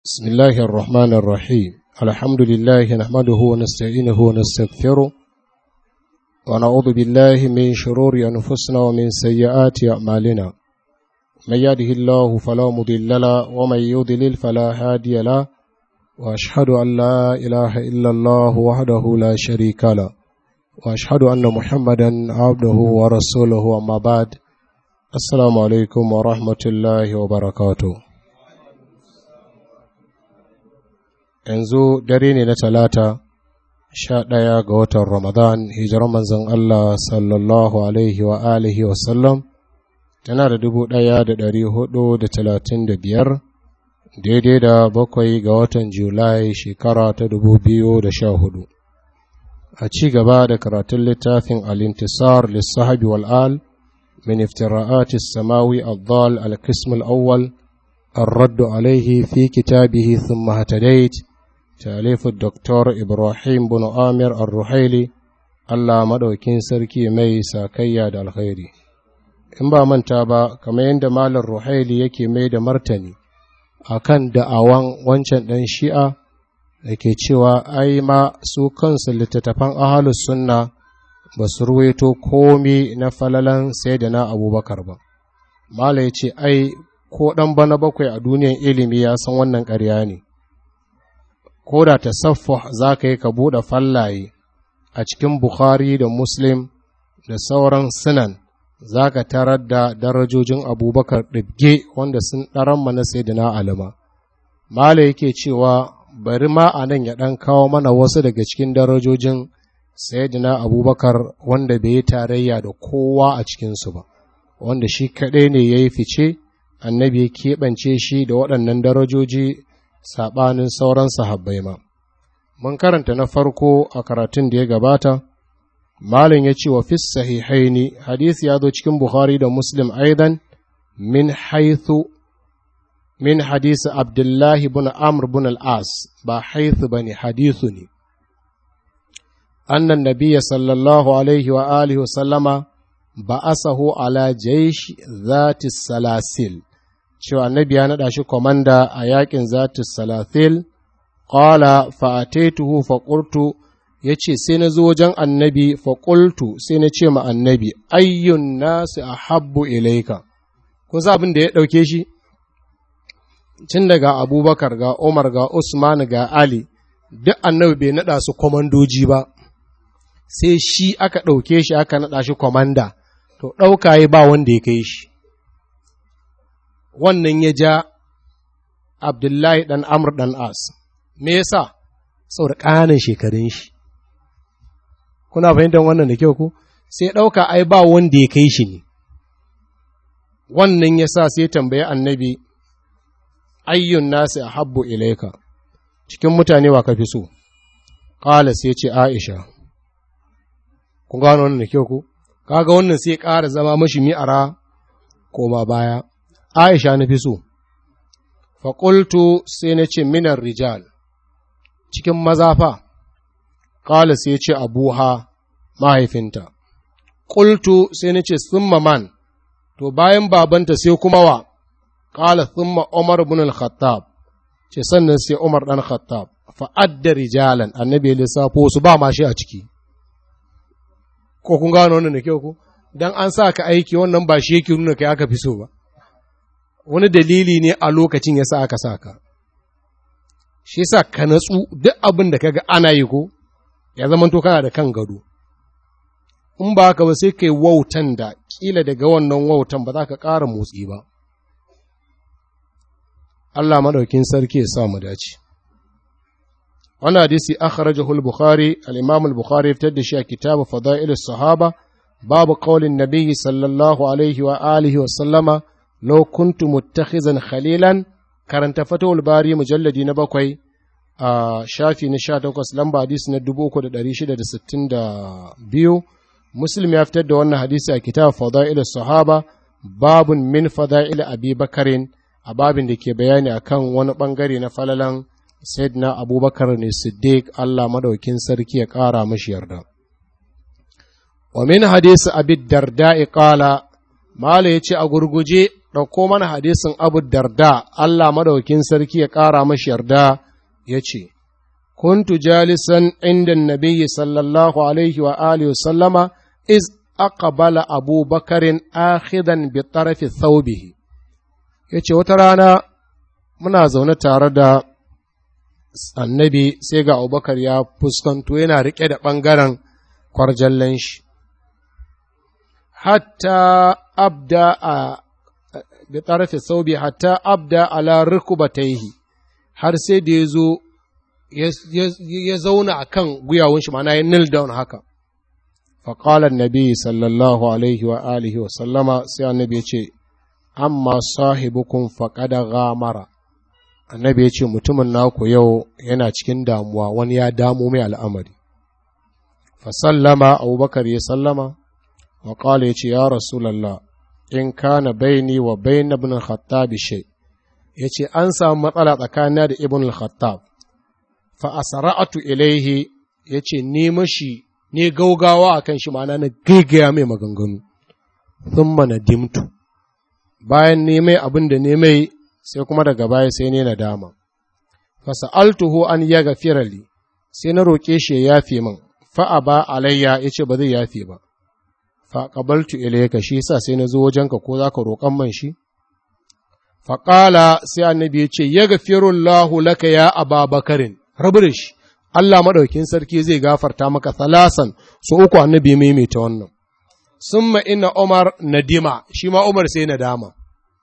بسم الله الرحمن الرحيم الحمد لله نحمده ونستعينه ونستغفره ونعوذ بالله من شرور أنفسنا ومن سيئات أعمالنا من يهده الله فلا مضل له ومن يضلل فلا هادي له وأشهد أن لا إله إلا الله وحده لا شريك له وأشهد أن محمدا عبده ورسوله أما بعد السلام عليكم ورحمة الله وبركاته yanzu dare ne na talata sha ɗaya ga watan ramadan hijirar manzon Allah sallallahu alaihi wa alihi wasallam tana da dubu ɗaya da ɗari hudu da talatin da biyar daidai da bakwai ga watan julai shekara ta dubu biyu da sha hudu a ci gaba da karatun littafin alintisar lissahabi wal'al min iftira'ati samawi al-dhal al-qism al-awwal الرد عليه في كتابه ثم هتديت تأليف الدكتور إبراهيم بن آمر الرحيلي Allah maɗaukin sarki mai sakayya da alkhairi in ba manta ba kamar yadda malar ruhaili yake mai da martani a kan da'awan wancan ɗan shi'a da ke cewa ai ma su kansu littattafan ahalus sunna ba su ruwaito komi na falalan sai da na abubakar ba mala ya ce ai ko ɗan bana bakwai a duniyan ilimi ya san wannan ƙarya ne ko da ta za ka yi ka buɗe fallaye a cikin Bukhari da Muslim da sauran sunan za ka tarar da darajojin abubakar ɗibge wanda sun ɗaran mana sai da na alima. Mala yake cewa bari ma a nan ya ɗan kawo mana wasu daga cikin darajojin sayyidina abubakar wanda bai yi tarayya da kowa a cikinsu ba, wanda shi kaɗai ne ya yi fice, annabi ya keɓance shi da waɗannan darajoji saɓanin sauran sahabbai ma. Mun karanta na farko a karatun da ya gabata, Malin ya ce wa fis sahihaini hadisi ya zo cikin Bukhari da Muslim aidan min haithu min hadisi Abdullahi bin Amr bin al-As ba haithu ba ne hadisu ne. Annan nabiya sallallahu alaihi wa alihi wa sallama ba asahu ala jaish zati salasil cewa annabi ya naɗa shi komanda a yakin zati salasil qala fa ataituhu fa qultu yace sai na zo wajen annabi fa qultu sai na ce ma annabi ayyun nasi ahabbu ilaika kun sa abin da ya dauke shi tun daga abubakar ga umar ga usman ga ali duk annabi bai naɗa su komandoji ba sai shi aka ɗauke shi aka naɗa shi komanda to ɗauka ba wanda ya kai shi wannan ya ja abdullahi ɗan amr ɗan as me yasa saboda ƙananan shekarun shi kuna fahimtar wannan da kyau ku sai ɗauka ai ba wanda ya kai shi ne wannan ya sa sai tambayi annabi ayyun nasi a habbu ilaika cikin mutane wa ka fi so ƙala sai ce aisha kun gano wannan da kyau ku kaga wannan sai ƙara zama mashi mi'ara koma baya aisha na fi so faƙultu sai na ce minar rijal cikin maza fa, ƙala sai ce abuha mahaifinta, ƙultu sai na ce summa man, to bayan babanta sai kuma wa, ƙala summa Umar bin al-Khattab, ce sannan sai Umar ɗan Khattab, fa'adda rijalan annabi ya lissafo su ba ma shi a ciki. Ko kun gano wannan da kyau ku? Dan an sa ka aiki wannan ba shi yake nuna kai aka fi so ba. Wani dalili ne a lokacin ya sa aka sa ka. shi sa ka natsu duk abin da kaga ana yi ko ya zama to kana da kan gado in ba haka ba sai kai wautan da kila daga wannan wautan ba za ka ƙara motsi ba Allah madaukin sarki ya sa mu dace wannan hadisi akhrajahu al-bukhari al-imam al-bukhari fitar da shi a kitabu fadail sahaba babu qaulin nabiyyi sallallahu alaihi wa alihi wa sallama law kuntu muttakhizan khalilan karanta fatawul bari mujalladi na bakwai a shafi na sha takwas lamba hadisi na dubu uku da ɗari shida da sittin da biyu muslim ya fitar da wannan hadisi a kitab fada'il sahaba babun min fada'il abi bakarin a babin da ke bayani akan wani bangare na falalan sayyidina abubakar ne siddiq allah madaukin sarki ya ƙara mashi yarda wa min hadisi abi darda'i qala mala yace a gurguje ɗauko mana hadisin abu darda Allah madaukin sarki ya ƙara mashi yarda ya ce, Kuntu jalisan inda nabiyyi sallallahu alaihi wa alihi wa sallama iz aqbala Abu Bakarin akhidan bi tarafi thawbihi yace wata rana muna zaune tare da annabi sai ga Abubakar ya fuskanto yana riƙe da ɓangaren kwarjallen shi hatta abda a bi tarafi thawbi hatta abda ala rukubatayhi har sai da ya zo ya zauna a kan guyawun shi ma'ana ya nil down haka faƙalar nabi sallallahu alaihi wa alihi wa sallama sai annabi ya ce amma sahibukun faƙada gamara annabi ya ce mutumin naku yau yana cikin damuwa wani ya damu mai al'amari fasallama abubakar ya sallama wa ƙala ya ce ya rasulallah in kana baini wa bain ibn al-khattab shay yace an samu matsala tsakanina da ibn al-khattab fa asra'atu ilaihi yace ni mashi ne gaugawa akan shi ma'ana na gaigaya mai maganganu thumma nadimtu bayan ne mai abin da ne mai sai kuma daga baya sai ne nadama fa sa'altuhu an yaghfira li sai na roke shi ya yafe min fa aba alayya yace ba zai yafe ba fa qabaltu ilayka shi yasa sai na zo wajenka ko zaka roƙan man shi fa qala sai annabi yace yaghfirullahu laka ya ababakarin rabu da shi Allah maɗaukin sarki zai gafarta maka salasan su uku annabi maimaita wannan summa inna Umar nadima shi ma Umar sai nadama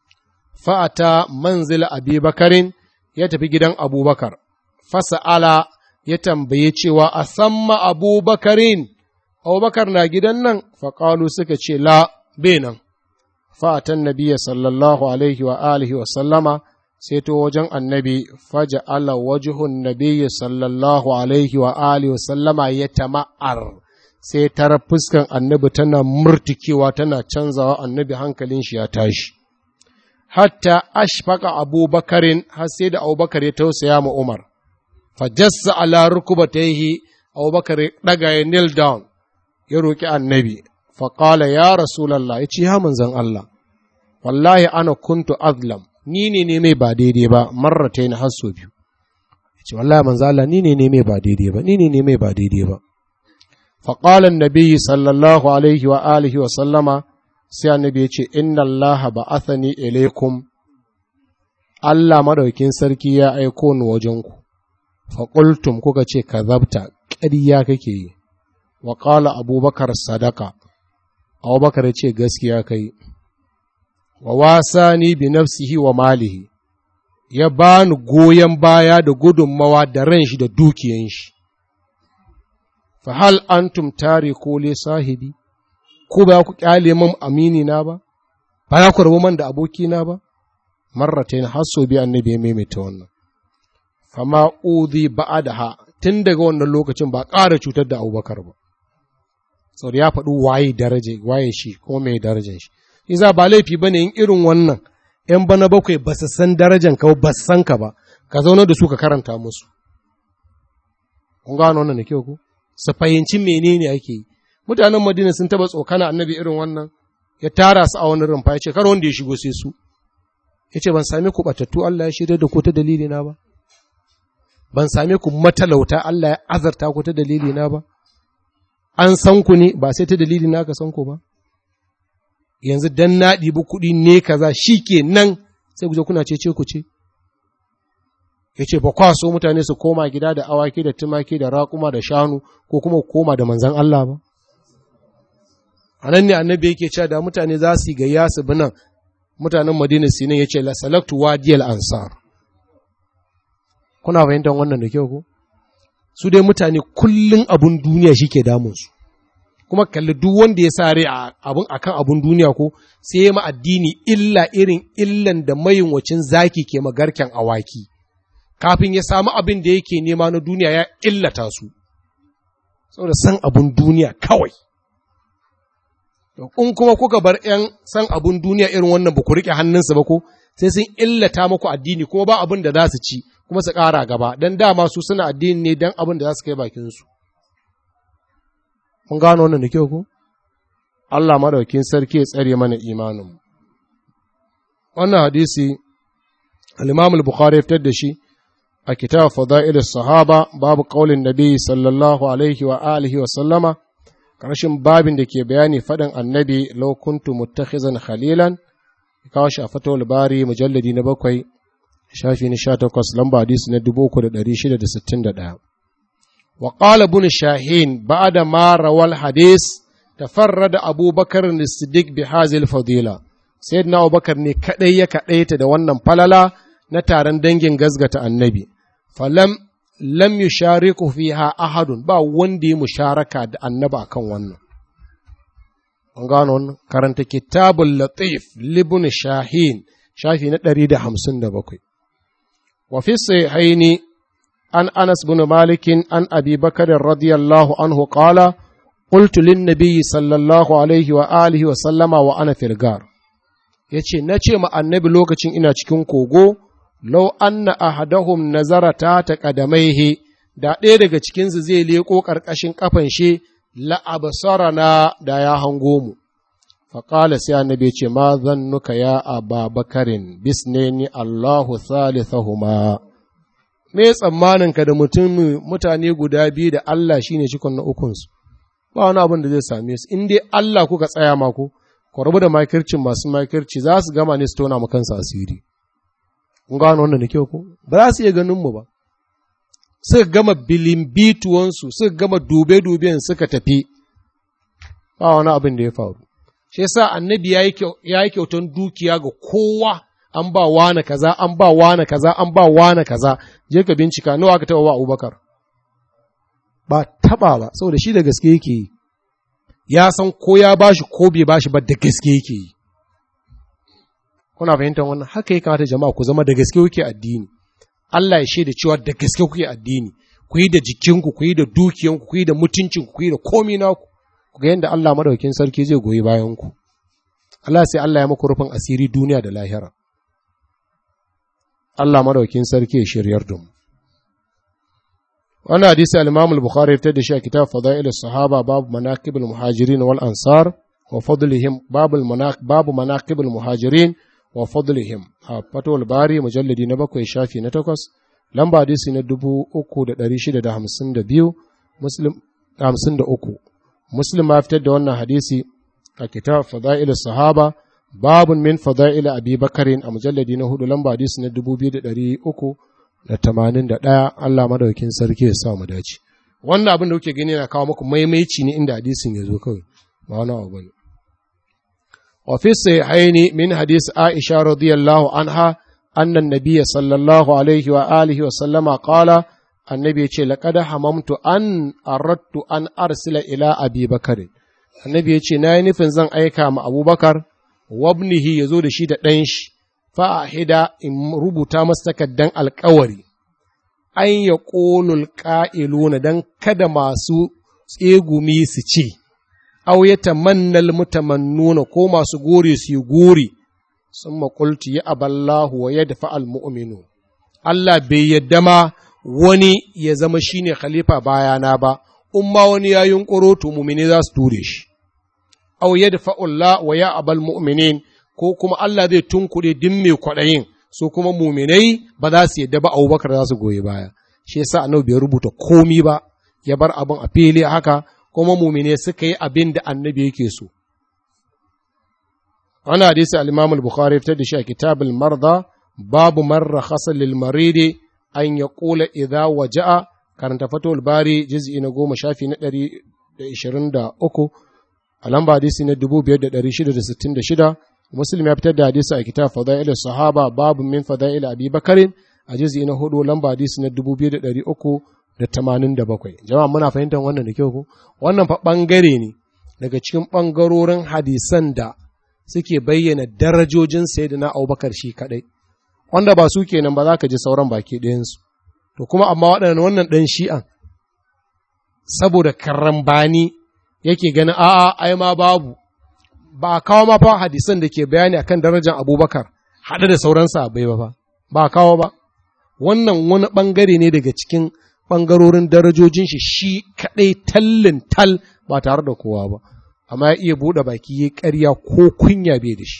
fa'ata manzil Abi Bakarin ya tafi gidan Abubakar fasa'ala ya tambaye cewa a samma Abubakarin Abubakar na gidan nan faƙalu suka ce la nan fa'atan nabiya sallallahu alaihi wa alihi wa sallama sai to wajen annabi faja ala wajihun nabiyyi sallallahu alaihi wa alihi sallama ya tama'ar sai tara fuskan annabi tana murtikewa tana canzawa annabi hankalin shi ya tashi hatta ashfaqa abubakarin har sai da abubakar ya tausaya ma umar fajassa ala rukubatayhi abubakar ya daga ya kneel down ya roki annabi faqala ya rasulullah ya ce ya manzon Allah wallahi ana kuntu azlam ni ne ne mai ba daidai ba marrata ni har sau biyu ce wallahi manzo Allah ni ne ne mai ba daidai ba ni ne ne mai ba daidai ba fa qala an-nabi sallallahu alaihi wa alihi wa sallama sai annabi ya ce inna Allah ba'athani ilaikum Allah madaukin sarki ya aiko ni wajen ku fa qultum kuka ce kazabta ƙarya kake yi wa qala abubakar sadaka abubakar ya ce gaskiya kai wa wasani bi nafsihi wa malihi ya bani goyon baya da gudunmawa da ran shi da dukiyan shi fa hal antum tariku li sahibi ko ba ku kyale min amini na ba ba ya ku rabu man da aboki na ba marratain har so bi annabi ya maimaita wannan fama udhi ba'daha tun daga wannan lokacin ba ƙara cutar da Abubakar ba saboda ya faɗi waye daraje waye shi kuma mai darajar shi iza ba laifi ba ne in irin wannan ‘yan bana bakwai ba su san darajan ka ba su san ka ba, ka zauna da su ka karanta musu. Kun gano wannan da kyau ku? Su fahimci menene ake yi. Mutanen Madina sun taba tsokana annabi irin wannan, ya tara su a wani rumfa ya ce, kar wanda ya shigo sai su. Ya ce, ban same ku batattu Allah ya shirya da ku ta dalili na ba. Ban same ku matalauta Allah ya azarta ku ta dalili na ba. An san ku ne ba sai ta dalili na ka san ku ba. yanzu dan na ɗibi kuɗi ne kaza shi ke nan sai ku kuna cece ku ce. Ya ce, ba kwa so mutane su koma gida da awaki da tumaki da raƙuma da shanu ko kuma koma da manzan Allah ba? A nan ne annabi yake cewa da mutane za su yi gayya su bi nan mutanen Madina Sinin ya ce, La salaktu wadiyal ansar. Kuna fahimtar wannan da kyau ko? Su dai mutane kullum abun duniya shi ke damunsu. kuma kalli duk wanda ya sa rai abun akan abun duniya ko sai ya ma addini illa irin illan da mayunwacin zaki ke magarken awaki kafin ya samu abin da yake nema na duniya ya illata su saboda san abun duniya kawai in kuma kuka bar ‘yan san abun duniya irin wannan ba ku riƙe hannunsu ba ko sai sun illata muku addini kuma ba abin da za su ci kuma su ƙara gaba don dama su suna addini ne don abin da za su kai bakinsu Mun gano wannan da kyau ku? Allah madaukin sarki ya tsare mana imanin. wannan hadisi al-imam al-bukhari ya fitar da shi a kitab fada'il sahaba babu qaulin nabi sallallahu alaihi wa alihi wa sallama karshen babin da ke bayani faɗin annabi law kuntu muttakhizan khalilan kawo shi a fatawul bari mujalladi na bakwai shafi na sha takwas lamba hadisi na dubu uku da ɗari shida da sittin da ɗaya wa qala ibn shahin ba'da ma rawal hadis tafarrada abubakar as-siddiq bi hazil fadila sayyidina abubakar ne kadai ya kadaita da wannan falala na taron dangin gazgata annabi falam lam yushariku fiha ahadun ba wanda ya musharaka da annabi akan wannan an gano wannan karanta kitabul latif libun shahin shafi na ɗari da hamsin da bakwai wa fi sahihaini an anas bin malikin an abi bakar radiyallahu anhu qala qultu lin nabiy sallallahu alaihi wa alihi wa sallama wa ana firgar yace nace ma annabi lokacin ina cikin kogo law anna ahadahum nazara ta taqadamaihi da ɗaya daga cikinsu zai leƙo ƙarƙashin ƙafan shi la'abasarana da ya hango mu. Faƙala sai annabi ce, Ma zannuka ya aba bakarin, bisneni Allahu thalithahuma. Me tsammaninka da mutum mutane guda biyu da Allah shine cikon na ukunsu, ba wani abin da zai same su, in dai Allah kuka tsaya maku, ku rabu da makircin masu makirci za su gama ne su tona mu kansu asiri. Kun gano wannan da kyau ko? Ba za su iya ganin mu ba. suka gama bilimbituwansu suka gama dube-duben suka tafi ba wani abin da ya faru shi yasa annabi ya yi kyautan dukiya ga kowa an ba wane kaza an ba wane kaza an ba wane kaza je ka bincika nawa aka taba wa abubakar ba taba ba saboda shi da gaske yake yi ya san ko ya bashi ko bai bashi ba da gaske yake yi kuna fahimtar wannan haka ya kamata jama'a ku zama da gaske kuke addini Allah ya shaida cewa da gaske kuke addini, ku yi da jikinku, ku yi da dukiyanku, ku yi da mutuncinku, ku yi da komi naku, ku ga yadda Allah madaukin sarki zai goyi bayanku. Allah sai Allah ya muku rufin asiri duniya da lahira. Allah madaukin sarki ya shiryar da mu. Wannan hadisi al-Imam al-Bukhari ya fitar da shi a kitab Fadail sahaba babu manaqib al-muhajirin wal ansar wa fadlihim babu babu manaqib al-muhajirin wa fadlihim a fatowar bari mujalladi na bakwai shafi na takwas lamba hadisi na dubu uku da ɗari shida da hamsin da biyu muslim hamsin da uku muslim ma fitar da wannan hadisi a kitab fada'il sahaba babun min fada'il abi bakarin a mujalladi na hudu lamba hadisi na dubu biyu da ɗari uku da tamanin da ɗaya allah madaukin sarki ya sa mu dace wannan abin da kuke gani na kawo muku maimaici ne inda hadisin ya zo kawai ba wani abu bane وفي الصحيحين من حديث عائشة رضي الله عنها أن النبي صلى الله عليه وآله وسلم قال النبي يقول لقد حممت أن أردت أن أرسل إلى أبي بكر النبي يقول نايني فنزان أيكا مع أبو بكر وابنه يزود شيد دنش فأحدا إن ربطا مستكدن الكوري أن يقول القائلون دن كدما سو tsegumi su ce, aw ya tamannal mutamannuna ko masu gori su yi gori sun makulti ya aballahu wa ya dafa almu'minu Allah bai yadda ma wani ya zama shine khalifa bayana ba in ma wani ya yunƙuro to mumini za su ture shi aw ya dafa Allah wa ya abal mu'minin ko kuma Allah zai tunkuɗe din mai kwaɗayin su kuma muminai ba za su yadda ba Abubakar za su goyi baya shi yasa annabi bai rubuta komi ba ya bar abin a fili haka kuma mumine suka yi abin da annabi yake so. Wani hadisi al-Imam al-Bukhari fitar da shi a kitabul marda babu marra khasal lil maridi an ya kula idza waja'a karanta fatul bari juz'i na goma shafi na ɗari da ishirin da uku a lamba hadisi na dubu biyar da ɗari shida da sittin da shida muslim ya fitar da hadisi a kitab fada'il sahaba babu min fada'il abi bakarin a juz'i na hudu lamba hadisi na dubu biyar da ɗari uku da tamanin da bakwai jama'a muna fahimtar wannan da kyau ku wannan fa ɓangare ne daga cikin ɓangarorin hadisan da suke bayyana darajojin sayyidina abubakar shi kaɗai wanda ba su kenan ba za ka ji sauran baki ɗayansu to kuma amma waɗannan wannan ɗan shi'an saboda karambani yake ganin a'a ai ma babu ba a kawo ma fa hadisan da ke bayani akan darajar abubakar haɗe da sauran sahabbai ba fa ba a kawo ba wannan wani ɓangare ne daga cikin ɓangarorin darajojin shi shi kaɗai tallin tal ba tare da kowa ba amma ya iya buɗe baki ya ƙarya ko kunya bai da shi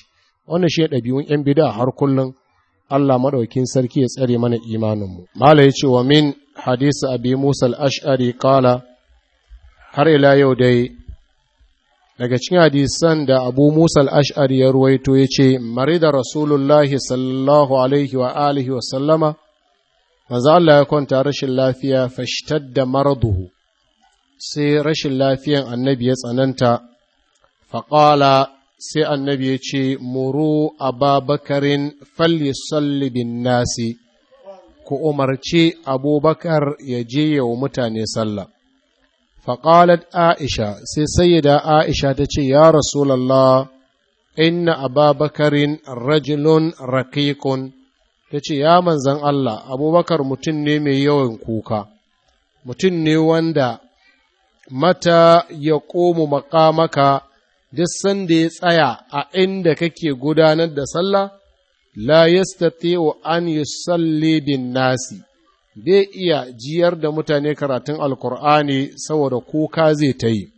wannan shi ɗabi'un ‘yan bida har kullum Allah maɗaukin sarki ya tsare mana imaninmu. Mala ya ce wa min hadisi abi Musa al'ash'ari kala har ila yau dai daga cikin hadisan da abu Musa al'ash'ari ya ruwaito ya ce, Mari da Rasulullahi sallallahu alaihi wa alihi wa sallama, manzo Allah ya kwanta rashin lafiya fashtar da maraduhu, sai rashin lafiyan annabi ya tsananta, faƙala sai annabi ya ce, Muru ababakarin fallisalli bin nasi, ku umarci abubakar ya je wa mutane sallah. Faƙalat Aisha, sai sayyida Aisha ta ce, Ya Rasulallah, inna ababakarin rajulun rakikun, ta ce, Ya manzan Allah, abubakar mutum ne mai yawan kuka, mutum ne wanda mata ya ƙomu maƙamaka duk sanda ya tsaya a inda kake gudanar da sallah, la yastati'u an yusalli bin nasi, bai iya jiyar da mutane karatun alkur'ani saboda kuka zai ta yi.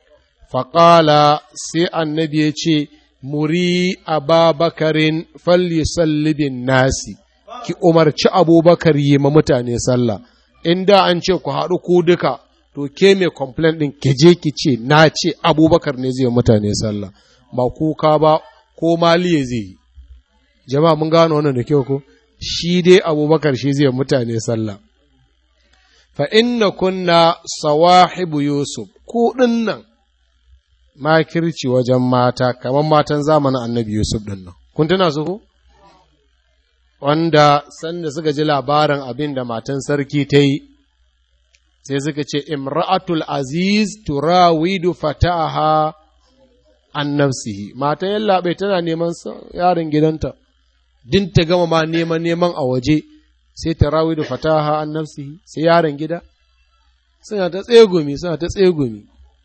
Faƙala sai annabi ya ce, Muri ababakarin fallisalli bin nasi, ki umarci abubakar yi ma mutane sallah, inda an ce ku haɗu ku duka. to ke mai complaint ɗin ke je ki ce na ce abubakar ne zai mutane sallah ba kuka ba ko maliye zai yi jama'a mun gano wannan da kyau ko shi dai abubakar shi zai mutane sallah fa inna kunna sawahibu yusuf ku nan makirci wajen mata kamar matan zamanin annabi yusuf ɗin nan kun tuna su ko wanda sanda suka ji labarin abin da matan sarki ta yi sai suka ce imra'atul aziz turawidu fata'aha an nafsihi mata yallaɓe tana neman yaron gidanta din ta gama ma neman neman a waje sai tarawidu fataha an nafsihi sai yaron gida suna ta tsegumi suna ta tsegumi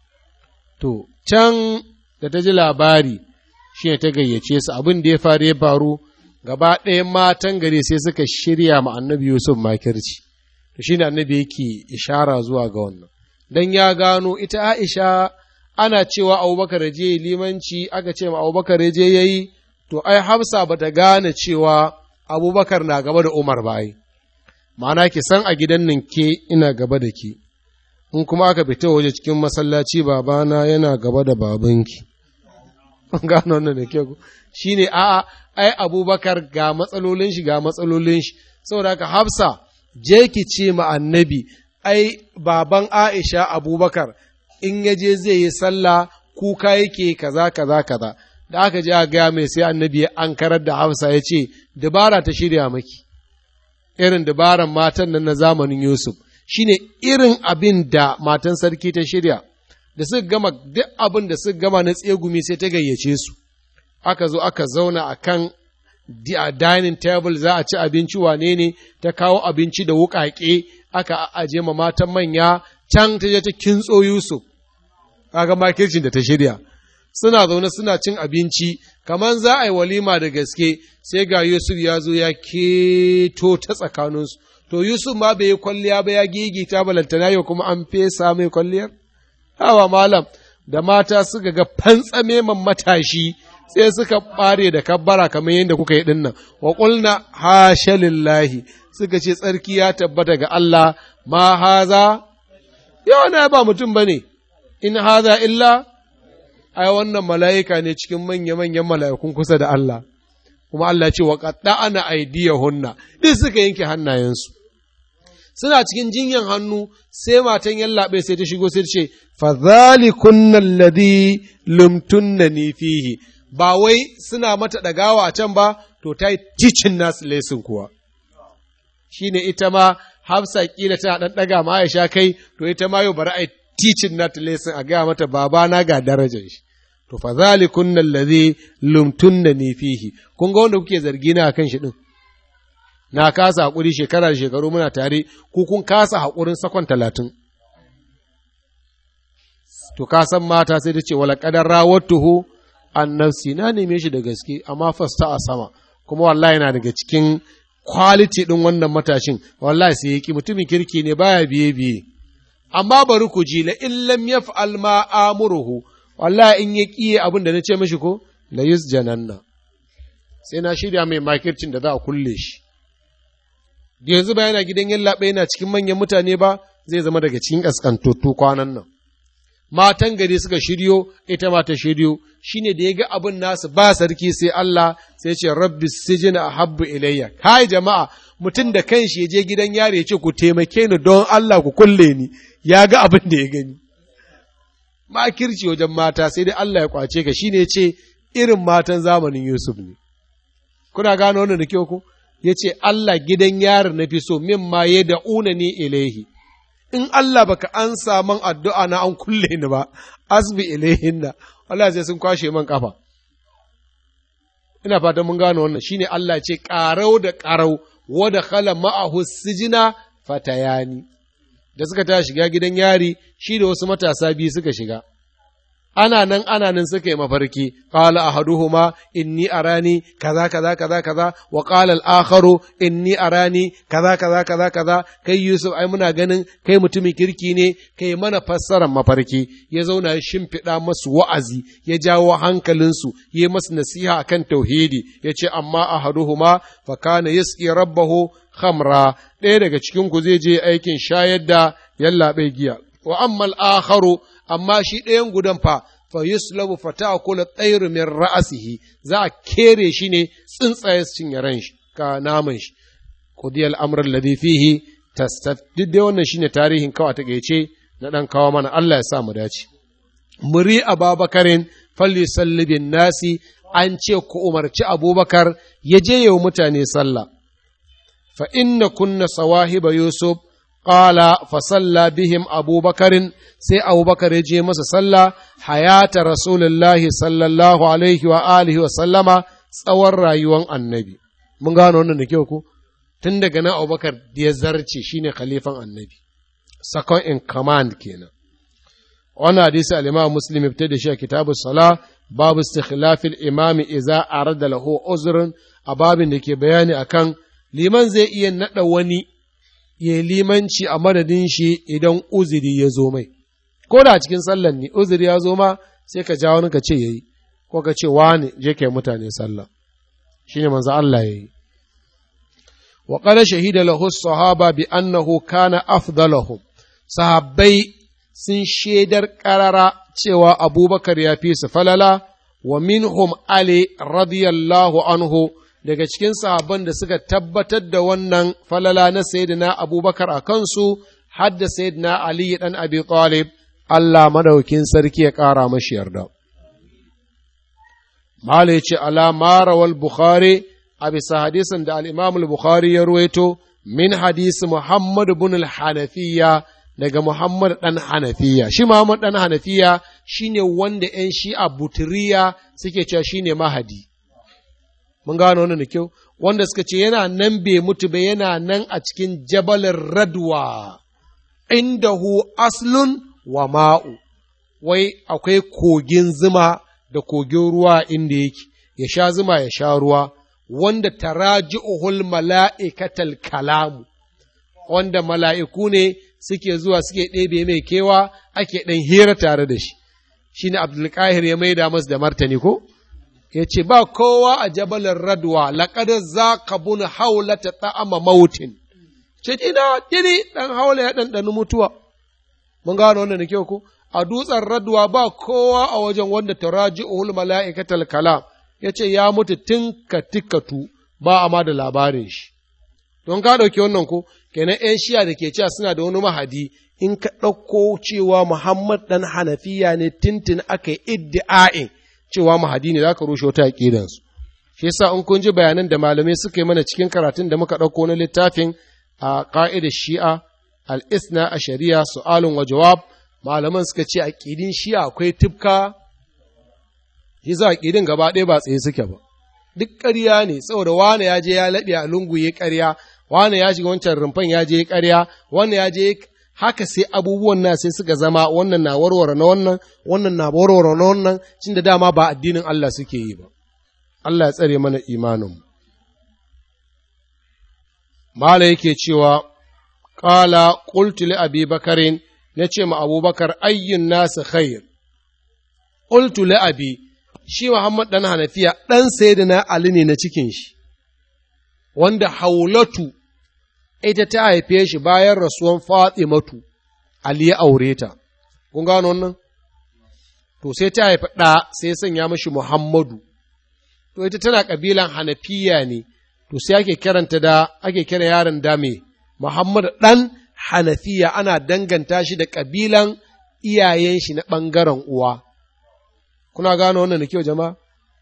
to can da ta ji labari shi ta gayyace su abin da ya faru ya faru gaba ɗaya matan gari sai suka shirya ma annabi yusuf makirci to shi ne annabi yake ishara zuwa ga wannan dan ya gano ita Aisha ana cewa Abubakar je limanci aka ce ma Abubakar je yayi to ai Hafsa bata gane cewa Abubakar na gaba da Umar ba ai ma'ana ki san a gidan nan ke ina gaba da ki in kuma aka fita waje cikin masallaci babana yana gaba da babanki gano wannan da ke shine a'a ai Abubakar ga matsalolin shi ga matsalolin shi saboda haka Hafsa je ki ce ma annabi, ai, baban Aisha Abubakar, in ya je zai yi sallah kuka yake kaza kaza kaza, da aka je a gaya mai sai annabi ya ankarar da Hafsa ya ce, dabara ta shirya maki, irin dabaran matan nan na zamanin Yusuf, shine irin abin da matan sarki ta shirya, da suka gama duk abin da suka gama na tsegumi sai ta gayyace su, aka zo aka zauna a kan a dining table za a ci abinci wane ne ta kawo abinci da wuƙaƙe aka aje ma matan manya can ta je ta kintso Yusuf kaga makircin da ta shirya suna zaune suna cin abinci kamar za a yi walima da gaske sai ga Yusuf ya zo ya keto ta tsakaninsu to Yusuf ma bai yi kwalliya ba ya gigita balantana yau kuma an fesa mai kwalliyar hawa malam da mata suka ga fantsameman matashi sai suka ɓare da kabbara kamar yadda kuka yi dinnan wa ƙulna hasha lillahi suka ce tsarki ya tabbata ga Allah ma haza yau na ba mutum ba ne in haza illa ai wannan mala'ika ne cikin manya-manyan mala'ikun kusa da Allah kuma Allah ce wa ana aidiyahunna duk suka yanke hannayensu suna cikin jinyan hannu sai matan yallaɓe sai ta shigo sai ta ce fa zalikunna alladhi lumtunnani fihi ba wai suna mata ɗagawa a can ba, to ta yi ticin nasu lesin kuwa. Shi ne ita ma hafsa ƙila tana ɗan ɗaga ma Aisha kai, to ita ma yau bari a yi ticin nata lesin a gaya mata babana ga darajar shi. To fa zalikun nan lazi lumtun da ni fihi, kun ga wanda kuke zargi na kan shi ɗin. Na kasa haƙuri shekara da shekaru muna tare, ku kun kasa haƙurin sakon talatin. To ka san mata sai ta ce wala ƙadar rawattuhu an nafsi na neme shi da gaske amma fasta a sama kuma wallahi yana daga cikin quality ɗin wannan matashin wallahi sai yaki mutumin kirki ne baya biye biye amma bari ku ji la in lam yaf'al ma amuruhu wallahi in ya kiye abin da nace mishi ko la yusjananna sai na shirya mai makircin da za a kulle shi yanzu ba yana gidan yallaɓe yana cikin manyan mutane ba zai zama daga cikin ƙasƙantattu kwanan nan matan gari suka shiryo ita ma ta shiryo shine da ya ga abin nasu ba sarki sai Allah sai ce rabbi sijina habbu ilayya kai jama'a mutum da kanshi ya je gidan yari ya ce ku taimake ni don Allah ku kulle ni ya ga abin da ya gani makirci wajen mata sai dai Allah ya kwace ka shine ya ce irin matan zamanin Yusuf ne kuna gano wannan da kyau ku ya ce Allah gidan yari na fi so min ma ya da'una ni ilaihi in Allah baka an man addu'a na an kulle ni ba, asbi ilaihinna, Allah sai sun kwashe man kafa. Ina fatan mun gano wannan shine Allah ce ƙarau da ƙarau wada khala ma'ahu sijina fatayani. Da suka ta shiga gidan yari shi da wasu matasa biyu suka shiga. Ana nan ana nan suka yi mafarki, qala ahaduhuma inni arani kaza kaza kaza kaza wa qala al-akharu inni arani kaza kaza kaza kaza kai Yusuf ai muna ganin kai mutumin kirki ne kai mana fassarar mafarki ya zauna ya shimfiɗa masu wa'azi ya jawo hankalinsu ya masu nasiha akan tauhidi ya ce amma ahaduhuma fa kana yasqi rabbahu khamra ɗaya daga cikin ku zai je aikin shayar da yallaɓe giya wa amma al-akharu amma shi ɗayan gudan fa fa yuslabu fa ta'kulu tsairu min ra'asihi za a kere shi ne tsuntsaye su cinye ran shi ka naman shi qudiyal amr alladhi fihi tastaf duk dai wannan shine tarihin kawai ta gaice na dan kawo mana Allah ya sa mu dace muri ababakarin falli bin nasi an ce ku umarci abubakar ya je yau mutane sallah fa inna kunna sawahiba yusuf Ƙala fasalla bihim abubakarin sai abubakar ya je masa sallah hayata rasulullahi sallallahu alaihi wa alihi wa sallama tsawon rayuwan annabi. Mun gano wannan da kyau ku? Tun daga nan abubakar da ya zarce shine khalifan annabi. Second in command kenan. Wannan hadisi al-Imam Muslim ya fitar da shi a kitabu sala babu istikhlafil imami idza arada lahu uzrun a babin da ke bayani akan liman zai iya nada wani ya limanci a madadin shi idan uzuri ya zo mai, ko da cikin sallan ne uzuri ya zo ma sai ka ja wani ka ce ya yi, ko ka ce wani je kai mutane sallah, shi ne manzo Allah ya yi. Wa ƙada shahida lahu sahaba bi annahu kana afdalahum sahabbai sun shaidar ƙarara cewa abubakar ya fi su falala wa minhum Ali radiyallahu anhu daga cikin sahabban da suka tabbatar da wannan falala na sayyidina abubakar a kansu hadda sayyidina ali dan abi talib Allah madaukin sarki ya ƙara mashi yarda mala ya ce ala marawal bukhari a bisa hadisin da al-imam bukhari ya ruwaito min hadisi muhammad bin al-hanafiya daga muhammad dan hanafiya shi muhammad dan hanafiya shine wanda yan shi'a buturiya suke cewa shine mahadi mun gano wannan da kyau wanda suka ce yana nan bai mutu ba yana nan a cikin jabalin radwa indahu aslun wa ma'u wai akwai kogin zuma da kogin ruwa inda yake ya sha zuma ya sha ruwa wanda taraji'uhul mala'ikatal kalamu wanda mala'iku ne suke zuwa suke ɗebe mai kewa ake ɗan hira tare da shi shine abdulkahir ya maida masu da martani ko ya ce ba kowa a jabalin radwa laƙadar za ka bun haula ta ta'ama mautin ce ina tini ɗan haula ya ɗanɗani mutuwa mun gano wannan da kyau ko a dutsen radwa ba kowa a wajen wanda ta raji uhul mala'ikatal kalam ya ce ya mutu tun katikatu ba a ma da labarin shi don ka ɗauki wannan ko kenan ‘yan shiya da ke cewa suna da wani mahadi in ka ɗauko cewa Muhammad ɗan Hanafiya ne tintin aka yi iddi'a'in cewa mahadi ne za ka rushe wata aƙidansu. Shi yasa in kun ji bayanan da malamai suka yi mana cikin karatun da muka ɗauko na littafin a ƙa'idar shi'a al'isna a shari'a su'alun wa jawab malaman suka ce aƙidin shi'a akwai tufka shi za aƙidin gaba ɗaya ba tsaye suke ba. Duk ƙarya ne saboda wane ya je ya laɓe a lungu ya ƙarya wane ya shiga wancan rumfan ya je ya ƙarya wane ya je haka sai abubuwan na sai suka zama wannan na warware na wannan wannan na warware na wannan cin da dama ba addinin Allah suke yi ba Allah ya tsare mana imanin Mala yake cewa qala qultu li abi bakarin nace ma abubakar ayyun nasu khair qultu li abi shi Muhammad ɗan Hanafiya ɗan Sayyidina Ali ne na cikin shi, wanda Haulatu ita ta haife shi bayan rasuwan Fatimatu, Ali ya aure ta. Kun gano wannan? To sai ta haifi ɗa sai sanya mashi Muhammadu. To ita tana ƙabilan Hanafiya ne, to sai ake kiranta da ake kira yaron da me Muhammadu ɗan Hanafiya ana danganta shi da ƙabilan iyayen shi na ɓangaren uwa. Kuna gano wannan da kyau jama'a?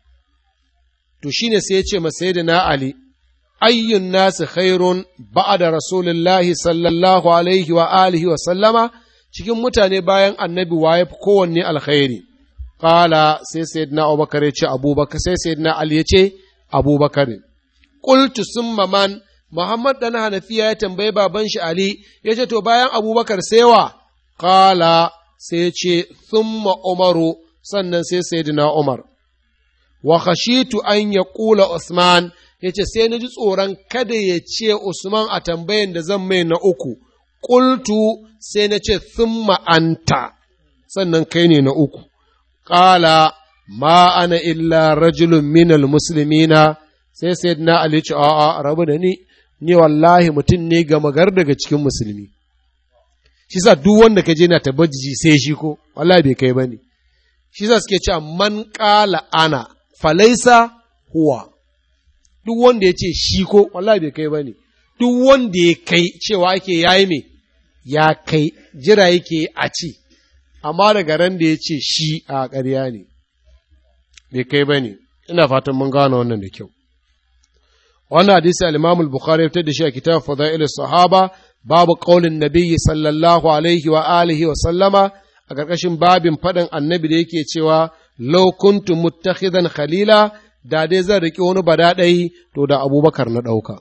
To shi ne sai ya ce masa da na Ali, ayyun nasu khairun da Rasulullahi sallallahu alaihi wa alihi wa sallama cikin mutane bayan annabi waye kowanne alkhairi. Kala sai sayyidina Abubakar ya ce Abubakar sai sayyidina Ali ya ce Abubakar. Qultu summa man Muhammad dan Hanafiya ya tambayi baban shi Ali ya ce to bayan Abubakar sai wa Kala sai ya ce thumma Umaru sannan sai sayyidina Umar. Wa khashitu an ya ƙula Usman ya ce sai na ji tsoron kada ya ce Usman a tambayan da zan mai na uku, ƙultu sai na ce thumma anta sannan kai ne na uku. Ƙala ma ana illa rajulun minal muslimina sai sayyidina Ali ce a'a rabu da ni ni wallahi mutum ne gama gar daga cikin musulmi. Shi sa duk wanda ka je na tabbajiji sai shi ko, wallahi bai kai ba ne. shi za suke cewa man ƙala ana falaisa huwa duk wanda ya ce shi ko wallahi bai kai ba ne duk wanda ya kai cewa ake yayi me ya kai jira yake a ci amma daga ran da ya ce shi a ƙarya ne bai kai ba ne ina fatan mun gane wannan da kyau wannan hadisi al-Imam al-Bukhari ya fitar da shi a kitab Fadail sahaba babu qaulin nabiyyi sallallahu alaihi wa alihi wa sallama a ƙarƙashin babin faɗin annabi da yake cewa lau kuntu muttakhidan khalila da dai zan riƙe wani badaɗai to da abubakar na ɗauka.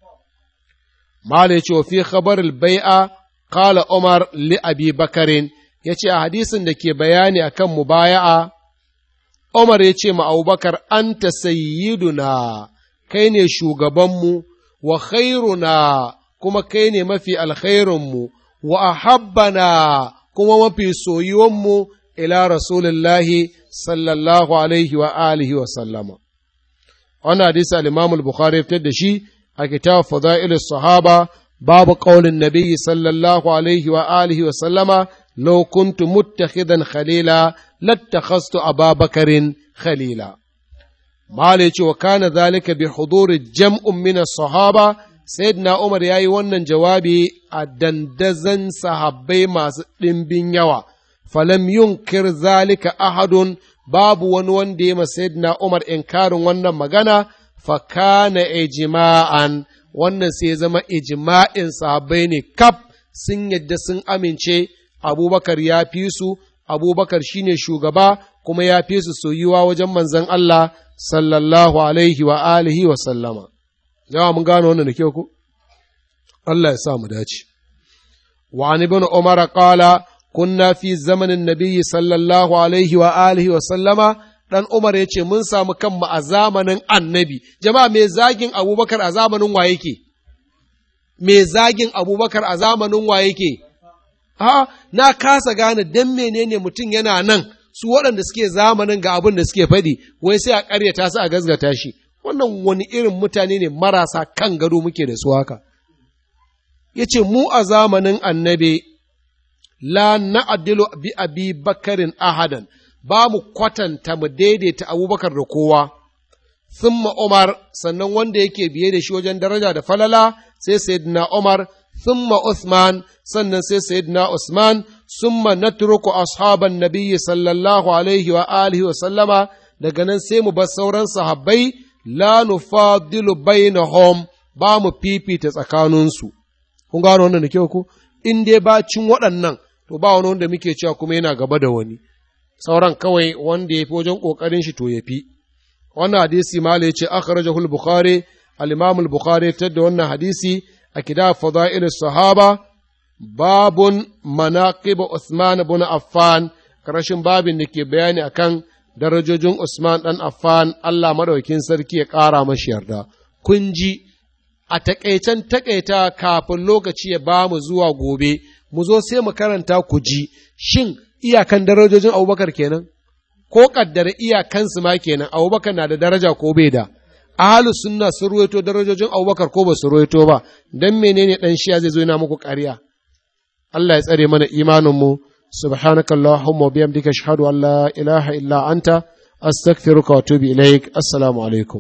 Mala ya ce wa fi khabaril bai'a qala Umar li Abi Bakarin ya ce a hadisin da ke bayani akan mubaya'a Umar ya ce ma Abubakar anta sayyiduna kai ne shugabanmu wa khairuna kuma kai ne mafi alkhairunmu wa ahabbana kuma mafi soyuwanmu ila Rasulullahi sallallahu alaihi wa alihi wa sallama. Wannan hadisi al-Imam al-Bukhari ya fitar da shi a kitab Fadail sahaba babu qaulin Nabi sallallahu alaihi wa alihi wa sallama law kuntu muttakhidan khalila lattakhastu Aba Bakarin khalila. Mala ya ce wa kana zalika bi huduri jam'un min as-sahaba Sayyidina Umar ya yi wannan jawabi a dandazan sahabbai masu ɗimbin yawa, falam yunkir zalika ahadun babu wani wanda ya Sayyidina Umar inkarin wannan magana, fakana ijma'an wannan sai zama ijma'in sahabbai ne kaf sun yadda sun amince abubakar ya fi su, abubakar shine shugaba kuma ya fi su soyuwa wajen manzon Allah sallallahu alaihi wa alihi wa sallama. yawa mun gano wannan da kyau ku Allah ya sa mu dace wa an ibn umar qala kunna fi zamanin nabiyyi sallallahu alaihi wa alihi wa sallama dan umar yace mun samu kanmu a zamanin annabi jama'a me zagin abubakar a zamanin wa yake me zagin abubakar a zamanin wa yake ha na kasa gane dan menene mutum yana nan su waɗanda suke zamanin ga abin da suke faɗi wai sai a ƙaryata su a gazgata shi wannan wani irin mutane ne marasa kan gado muke da su haka. Ya ce, Mu a zamanin annabi, la na'adilu bi abi bakarin ahadan, ba mu kwatanta mu daidaita abubakar da kowa, thumma Umar, sannan wanda yake biye da shi wajen daraja da falala, sai Sayyidina Umar, thumma Usman, sannan sai Sayyidina Usman, summa natruku ashaban nabiyyi sallallahu alaihi wa alihi wa sallama, daga nan sai mu bar sauran sahabbai la nufadilu bainahum ba mu fifita tsakaninsu kun gano wannan da kyau ku in dai ba cin waɗannan to ba wani wanda muke cewa kuma yana gaba da wani sauran kawai wanda ya fi wajen ƙoƙarin shi to ya fi wannan hadisi mala ya ce akhrajahu al-bukhari al-imam al-bukhari ta da wannan hadisi a kitab fadail sahaba babun manaqib Uthman ibn Affan karashin babin da ke bayani akan darajojin Usman ɗan Affan Allah maɗaukin sarki ya ƙara mashi yarda. Kun ji, a taƙaicen taƙaita kafin lokaci ya ba mu zuwa gobe, mu zo sai mu karanta ku ji, shin iyakan darajojin Abubakar kenan? ko kaddara iyakansu ma kenan abubakar na da daraja ko bai da ahalus sunna sun ruwaito darajojin abubakar ko ba su ruwaito ba dan menene dan shiya zai zo yana muku ƙarya Allah ya tsare mana imaninmu subhanaka allahumma wa bihamdika ashhadu an la ilaha illa anta astaghfiruka wa atubu ilaik assalamu alaikum